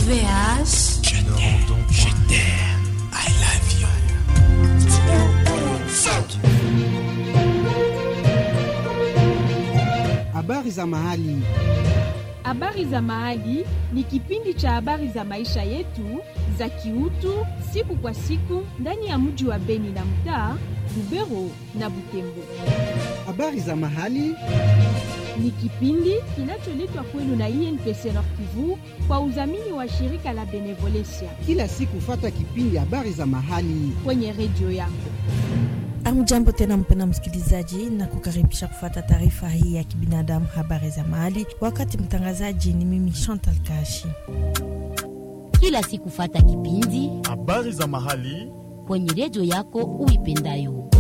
VH. Je t'aime, je t'aime, I love you. Habari za mahali. Habari za Mahali ni kipindi cha habari za maisha yetu za kiutu siku kwa siku ndani ya mji wa Beni na mtaa Lubero na Butembo. Habari za mahali. Ni kipindi kinacholetwa kwenu na INPC Nord Kivu kwa udhamini wa shirika la Benevolencia Kila siku fata kipindi habari za mahali. kwenye redio yako. Amjambo tena mpena msikilizaji, na kukaribisha kufuata taarifa hii ya kibinadamu, habari za mahali. Wakati mtangazaji ni mimi Chantal Kashi. kila siku fata kipindi habari za mahali kwenye redio yako uipendayo.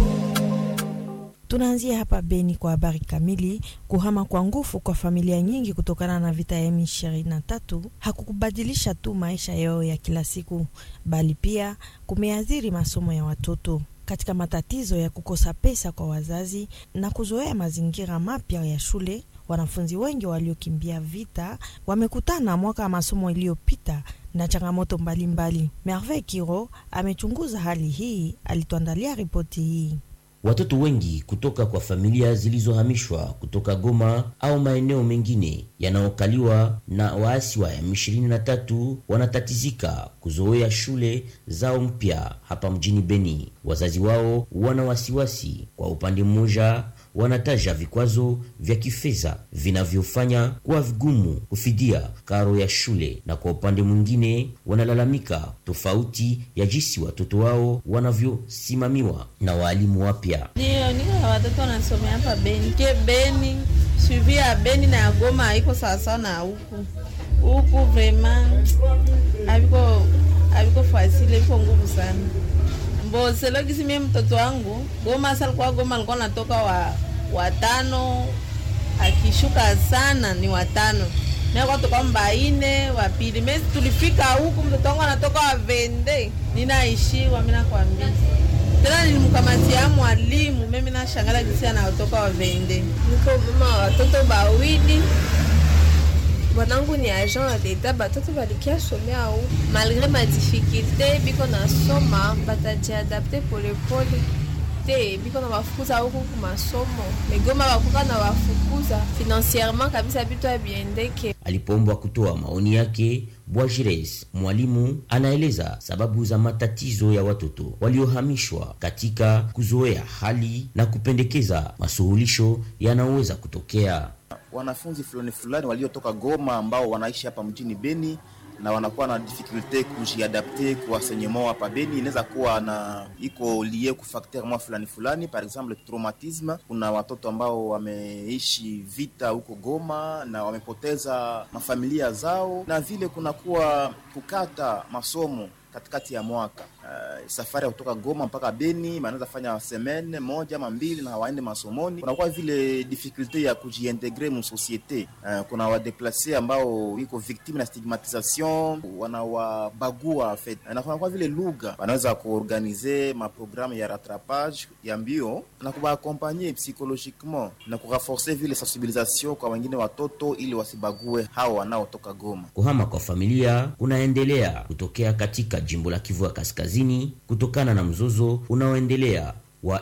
Tunaanzia hapa Beni kwa habari kamili. Kuhama kwa nguvu kwa familia nyingi kutokana na vita ya M23 hakukubadilisha tu maisha yao ya kila siku, bali pia kumeathiri masomo ya watoto katika matatizo ya kukosa pesa kwa wazazi na kuzoea mazingira mapya ya shule. Wanafunzi wengi waliokimbia vita wamekutana mwaka wa masomo iliyopita na changamoto mbalimbali. Merveille Kiro amechunguza hali hii, alituandalia ripoti hii. Watoto wengi kutoka kwa familia zilizohamishwa kutoka Goma au maeneo mengine yanayokaliwa na waasi wa M23 wanatatizika kuzoea shule zao mpya hapa mjini Beni. Wazazi wao wana wasiwasi. Kwa upande mmoja, wanataja vikwazo vya kifedha vinavyofanya kuwa vigumu kufidia karo ya shule, na kwa upande mwingine wanalalamika tofauti ya jinsi watoto wao wanavyosimamiwa na waalimu wapya. Ndio, niko na watoto wanasomea hapa Beni. Ke Beni, suivi ya Beni na ya Goma haiko sawasawa na huku. Huku vrema haviko haviko fasile, viko nguvu sana. Mbo selogisi mie mtoto wangu Goma sasa alikuwa Goma alikuwa natoka wa watano akishuka sana ni watano nakuwa toka mbaine wa pili mesi tulifika huku mtoto wangu anatoka wa vende ninaishiwa mi nakwambia tena nilimkamatia mwalimu mimi nashangala jinsi anatoka wa vende niko mama wa watoto bawili mwanangu ni agent wa leta batoto balikia somea au malgre madifikulte biko nasoma batajiadapte polepole te biko na bafukuza huku kumasomo megoma bakuka na bafukuza financierement kabisa bitu abiendeke Alipoombwa kutoa maoni yake, Bwajires mwalimu anaeleza sababu za matatizo ya watoto waliohamishwa katika kuzoea hali na kupendekeza masuluhisho yanayoweza kutokea. wanafunzi fulani fulani waliotoka Goma ambao wanaishi hapa mjini Beni na wanakuwa na difficulte kujiadapte kwa enseignement hapa Beni. Inaweza kuwa na iko lie ku facteur mwa fulani fulani, par exemple traumatisme. Kuna watoto ambao wameishi vita huko Goma na wamepoteza mafamilia zao, na vile kunakuwa kukata masomo katikati ya mwaka. Uh, safari ya kutoka Goma mpaka Beni wanaweza fanya semene moja ama mbili na hawaende masomoni. Kunakuwa vile difficulte ya kujiintegre mu societe. Uh, kuna wadeplace ambao iko victime na stigmatisation, wanawabagua en fait, na kunakuwa vile lugha, wanaweza kuorganize maprogramme ya rattrapage ya mbio na kuwaakompanye psychologiquement na kurenforce vile sensibilisation kwa wengine watoto ili wasibague hao wanaotoka Goma. Kuhama kwa familia kunaendelea kutokea katika jimbo la Kivu ya Kaskazini kutokana na mzozo unaoendelea wa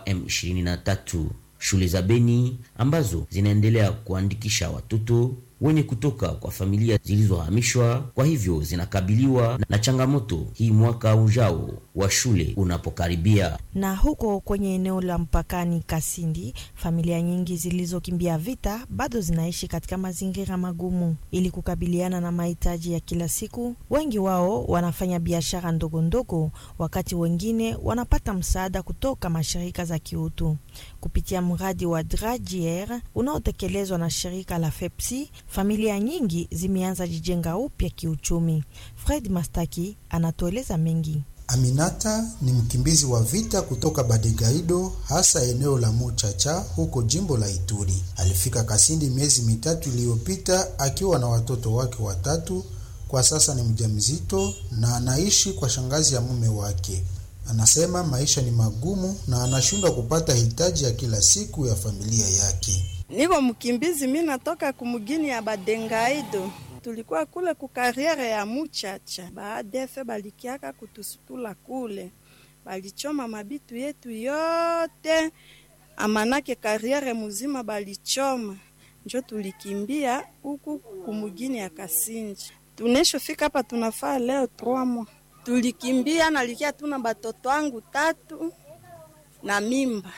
M23. Shule za Beni ambazo zinaendelea kuandikisha watoto wenye kutoka kwa familia zilizohamishwa, kwa hivyo zinakabiliwa na changamoto hii mwaka ujao wa shule unapokaribia. Na huko kwenye eneo la mpakani Kasindi, familia nyingi zilizokimbia vita bado zinaishi katika mazingira magumu. Ili kukabiliana na mahitaji ya kila siku, wengi wao wanafanya biashara ndogo ndogo, wakati wengine wanapata msaada kutoka mashirika za kiutu kupitia mradi wa Dragier unaotekelezwa na shirika la FEPSI. Familia nyingi zimeanza jijenga upya kiuchumi. Fred Mastaki anatueleza mengi. Aminata ni mkimbizi wa vita kutoka Badegaido, hasa eneo la Muchacha huko jimbo la Ituri. Alifika Kasindi miezi mitatu iliyopita akiwa na watoto wake watatu. Kwa sasa ni mjamzito na anaishi kwa shangazi ya mume wake. Anasema maisha ni magumu na anashindwa kupata hitaji ya kila siku ya familia yake. Niko mkimbizi, mi natoka kumugini ya Badengaido. tulikuwa kule kukariere ya Muchacha, baadefe balikiaka kutusutula kule, balichoma mabitu yetu yote, amanake kariere muzima balichoma, njo tulikimbia huku kumugini ya Kasinji. Tuneshofika hapa tunafaa leo trois tulikimbia, nalikia tuna batoto wangu tatu na mimba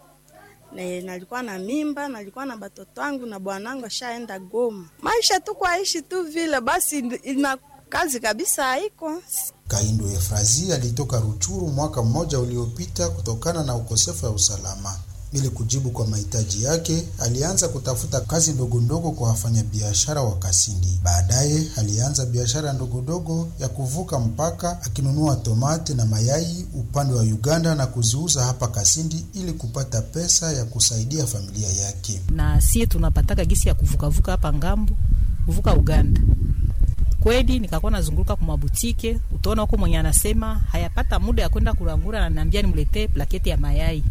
ne, nalikuwa na mimba, nalikuwa na batoto wangu na bwanangu ashaenda Goma. Maisha tu kwaishi tu vile basi, ina kazi kabisa haiko. Kaindo Efrazi alitoka Ruchuru mwaka mmoja uliopita kutokana na ukosefu wa usalama. Ili kujibu kwa mahitaji yake, alianza kutafuta kazi ndogondogo kwa wafanyabiashara wa Kasindi. Baadaye alianza biashara ndogondogo ya kuvuka mpaka, akinunua tomate na mayai upande wa Uganda na kuziuza hapa Kasindi ili kupata pesa ya kusaidia familia yake. na sie tunapataka gisi ya kuvukavuka hapa ngambo kuvuka Uganda. Kweli nikakuwa nazunguruka kwa mabutike, utaona huko mwenye anasema hayapata muda ya kwenda kurangura, ananiambia nimletee plaketi ya mayai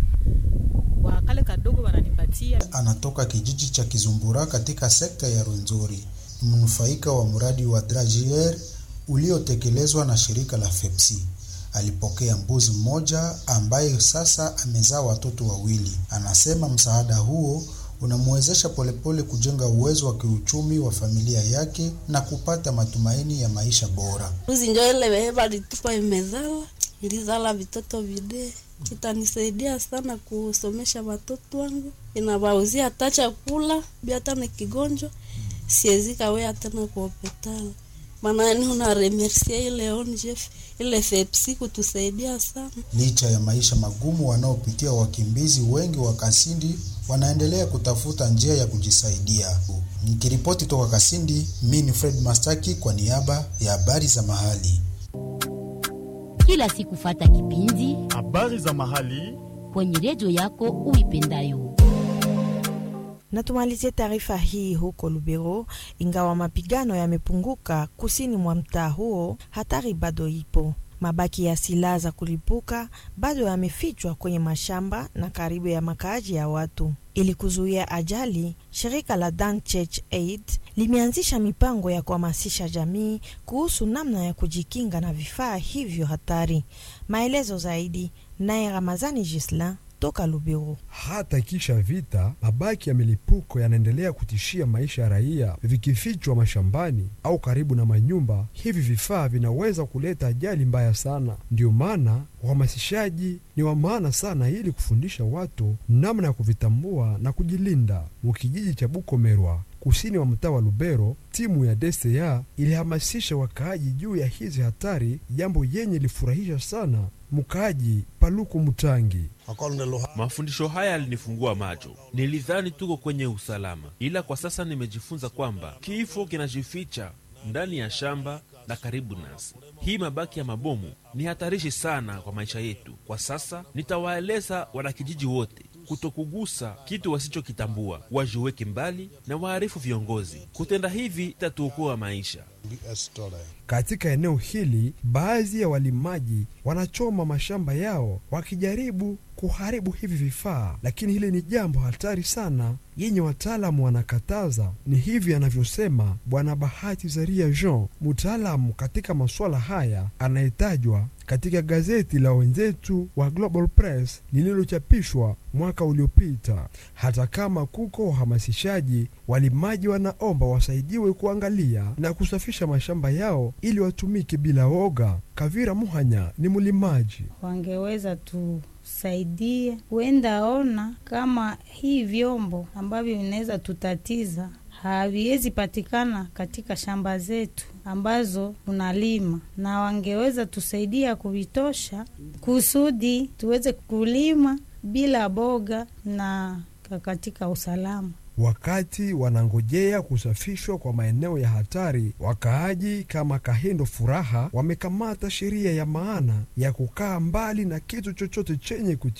wakale kadogo wananipatia. Anatoka kijiji cha Kizumbura katika sekta ya Rwenzori, mnufaika wa mradi wa Dragier uliotekelezwa na shirika la FEPSI. Alipokea mbuzi mmoja ambaye sasa amezaa watoto wawili. Anasema msaada huo unamwezesha polepole kujenga uwezo wa kiuchumi wa familia yake na kupata matumaini ya maisha bora. Mbuzi njo ile wehe balitupa imezala, ilizala vitoto vide, kitanisaidia sana kusomesha watoto wangu, inawauzia hata chakula bi hata ni kigonjwa siezika wea tena kwa hospitali maana ni una remercia ile ONGF ile FEPSI kutusaidia sana. Licha ya maisha magumu wanaopitia wakimbizi wengi wa Kasindi wanaendelea kutafuta njia ya kujisaidia. Nikiripoti toka Kasindi, mimi ni Fred Mastaki kwa niaba ya habari za mahali. Kila siku fata kipindi habari za mahali kwenye redio yako uipendayo. Na tumalizie taarifa hii huko Lubero. Ingawa mapigano yamepunguka kusini mwa mtaa huo, hatari bado ipo. Mabaki ya silaha za kulipuka bado yamefichwa kwenye mashamba na karibu ya makaaji ya watu. Ili kuzuia ajali, shirika la Dan Church Aid limeanzisha mipango ya kuhamasisha jamii kuhusu namna ya kujikinga na vifaa hivyo hatari. Maelezo zaidi naye Ramazani Gisla toka Lubero. Hata kisha vita, mabaki ya milipuko yanaendelea kutishia maisha ya raia. Vikifichwa mashambani au karibu na manyumba, hivi vifaa vinaweza kuleta ajali mbaya sana. Ndiyo maana uhamasishaji ni wa maana sana, ili kufundisha watu namna ya kuvitambua na kujilinda. Mukijiji cha Bukomerwa kusini wa mtaa wa Lubero, timu ya DCA ilihamasisha wakaaji juu ya hizi hatari, jambo yenye ilifurahisha sana mkaaji Paluku Mutangi. Mafundisho haya yalinifungua macho. Nilidhani tuko kwenye usalama, ila kwa sasa nimejifunza kwamba kifo kinajificha ndani ya shamba na karibu nasi. Hii mabaki ya mabomu ni hatarishi sana kwa maisha yetu. Kwa sasa nitawaeleza wanakijiji wote kutokugusa kitu wasichokitambua, wajiweke mbali na waarifu viongozi. Kutenda hivi itatuokoa maisha. Katika eneo hili, baadhi ya walimaji wanachoma mashamba yao wakijaribu kuharibu hivi vifaa, lakini hili ni jambo hatari sana yenye wataalamu wanakataza. Ni hivi anavyosema Bwana Bahati Zaria Jean, mtaalamu katika masuala haya anayetajwa katika gazeti la wenzetu wa Global Press lililochapishwa mwaka uliopita. Hata kama kuko uhamasishaji, walimaji wanaomba wasaidiwe kuangalia na kusafisha mashamba yao ili watumike bila woga. Kavira Muhanya ni mlimaji. wangeweza tusaidia, huenda ona kama hii vyombo ambavyo vinaweza tutatiza haviwezi patikana katika shamba zetu ambazo tunalima, na wangeweza tusaidia kuvitosha kusudi tuweze kulima bila boga na katika usalama. Wakati wanangojea kusafishwa kwa maeneo ya hatari, wakaaji kama Kahindo Furaha wamekamata sheria ya maana ya kukaa mbali na kitu chochote chenye